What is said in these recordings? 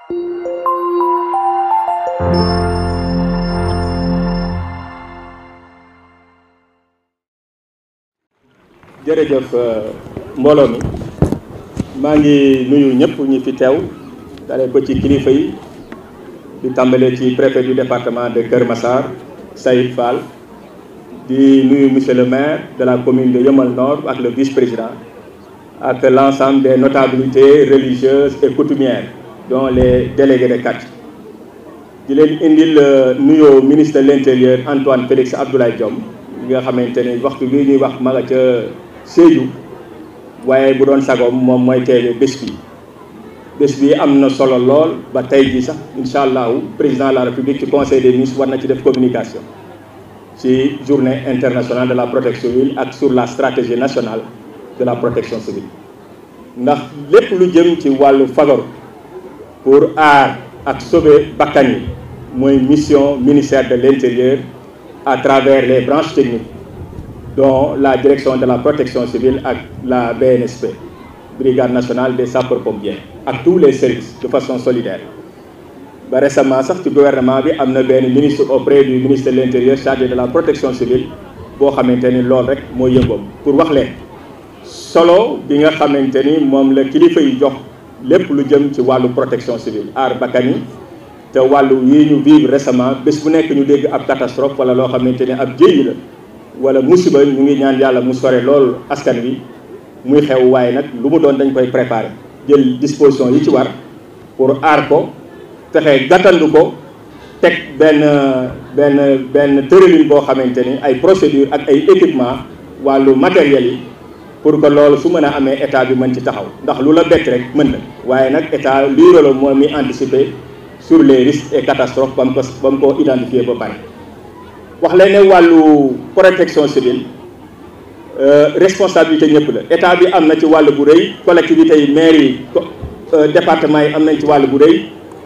jërëjëf mbooloo mi maa ngi nuyu ñëpp ñi fi teew dalee ko ci kilifa yi di tàmbalee ci préfet du département de Kër Massar Saïd Fall di nuyu monsieur le maire de la commune de Yeumbeul Nord ak le vice-président ak l'ensemble des notabilités religieuses et coutumières dont les délégués de quartier di leen indil nuyoo ministre de l'intérieur Antoine Félix Abdoulaye Diome li nga xamante ni waxtu bii ñuy wax ma nga ca Sédhiou waaye bu doon sagoom moom mooy teewee bés bi bés bi am na solo lool ba tey jii sax incha allahu président de la république ci conseil des ministres war na ci def communication ci journée internationale de la protection civile ak sur la stratégie nationale de la protection civile ndax lépp lu jëm ci wàllu fagaru pour aar ak sauver bakkan yi mooy mission ministère de l'intérieur à travers les branches techniques dont la direction de la protection civile ak la BNSP brigade nationale des sapeurs-pompiers ak tous les services de façon solidaire ba récemment sax ci gouvernement bi am na benn ministre auprès du ministre de l'intérieur chargé de la protection civile boo xamante ni loolu rek moo yëngoom pour wax leen solo bi nga xamante ni moom la kilifa yi jox lépp lu jëm ci wàllu protection civile aar bakkan yi te wàllu yi ñu vivre récemment bés bu nekk ñu dégg ab catastrophe wala loo xamante ni ab jéyi la wala musiba ñu ngi ñaan yàlla mu sore loolu askan wi muy xew waaye nag lu mu doon dañ koy préparer jël disposition yi ci war pour aar ko fexe gàttandu ko teg benn benn benn tëralin boo xamante ni ay procédure ak ay équipement wàllu matériel yi pour que loolu su mën a amee état bi mën ci taxaw ndax lu la bett rek mën na waaye nag état lii rôle moom mi anticiper sur les risques et catastrophes ba mu ko ba mu ko identifier ba pare wax leen ne wàllu protection civile responsabilité ñëpp la état bi am na ci wàll bu rëy collectivités yi maires yi département yi am nañ ci wàll bu rëy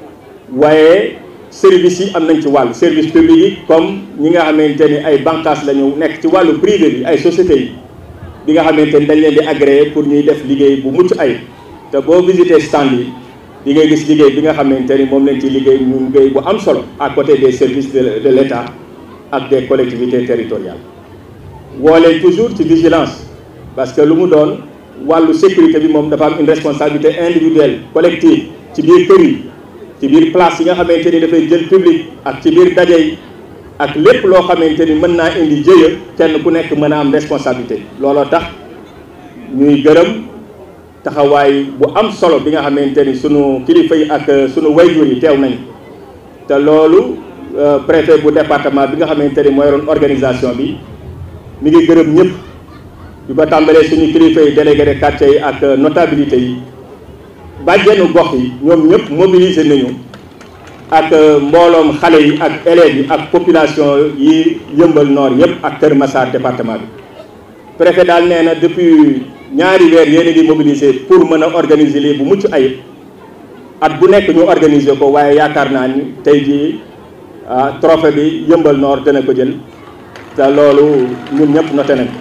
waaye services yi am nañ ci wàll service public yi comme ñi nga xamante ni ay bànqaas la ñu nekk ci wàllu privé bi ay sociétés yi bi nga xamante ni dañ leen di agréé pour ñuy def liggéey bu mucc ay te boo visité stand yi di ngay gis liggéey bi nga xamante ni moom lañ ci liggéey ñu liggéey bu am solo à côté des services de de l'État ak des collectivités territoriales woolee toujours ci vigilance parce que lu mu doon wàllu sécurité bi moom dafa am une responsabilité individuelle collective ci biir kër yi ci biir place yi nga xamante ni dafay jël public ak ci biir daje yi ak lépp loo xamante ni mën naa indi jëya kenn ku nekk mën a am responsabilité looloo tax ñuy gërëm taxawaay bu am solo bi nga xamante ni sunu kilifa yi ak sunu wayjur yi teew nañ te loolu préfet bu département bi nga xamante ni mooy yoroon organisation bi mi ngi gërëm ñëpp bi ba tàmbalee suñu kilifa yi délégué de quartier yi ak notabilité yi bàjjenu gox yi ñoom ñëpp mobiliser nañu ak mbooloom xale yi ak élèves yi ak population yi yëmbal Nord yëpp ak Kër Massar département bi préfet daal nee na depuis ñaari weer yéen a ngi mobiliser pour mën a organiser lii bu mucc ayib at bu nekk ñu organiser ko waaye yaakaar naa ni tey jii trophée bi yëmbal Nord dana ko jël te loolu ñun ñëpp noté nañ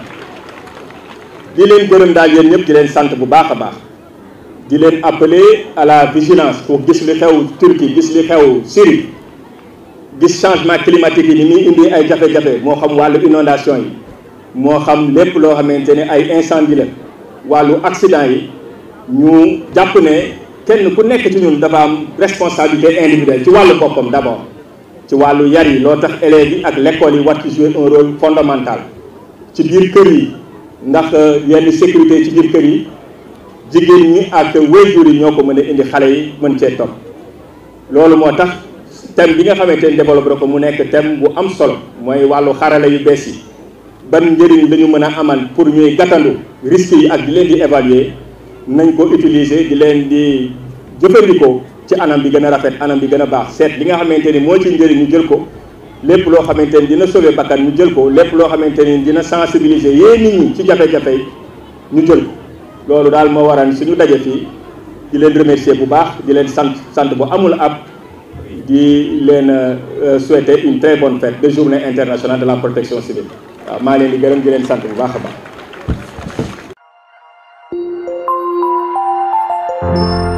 di leen gërëm daal yéen ñëpp di leen sant bu baax a baax di leen appeler à la vigilance pour gis li xew Turquie gis li xew Syrie gis changement climatique yi ni muy indi ay jafe-jafe moo xam wàllu inondation yi moo xam lépp loo xamante ne ay incendie la wàllu accident yi ñu jàpp ne kenn ku nekk ci ñun dafa am responsabilité individuelle ci wàllu boppam d'abord ci wàllu yar yi loo tax élèves yi ak l'école yi war ci jouer un rôle fondamental ci biir kër yi ndax yenn sécurité ci biir kër yi jigéen ñi ak waajur yi ñoo ko mën a indi xale yi mën cee topp loolu moo tax thème bi nga xamante ni développé ko mu nekk thème bu am solo mooy wàllu xarala yu bees yi ban njëriñ la ñu mën a amal pour ñuy gàttandu risques yi ak di leen di évaluer nañ ko utiliser di leen di jëfandikoo ci anam bi gën a rafet anam bi gën a baax seet li nga xamante ni moo ci njëriñ ñu jël ko lépp loo xamante ni dina sauver bakkan ñu jël ko lépp loo xamante ni dina sensibiliser yee nit ñi ci jafe-jafe yi ñu jël ko loolu daal moo waral suñu daje fii di leen remercier bu baax di leen sant sant bu amul ab di leen souhaiter une très bonne fête de journée internationale de la protection civile waaw maa leen di gërëm di leen sant bu baax a baax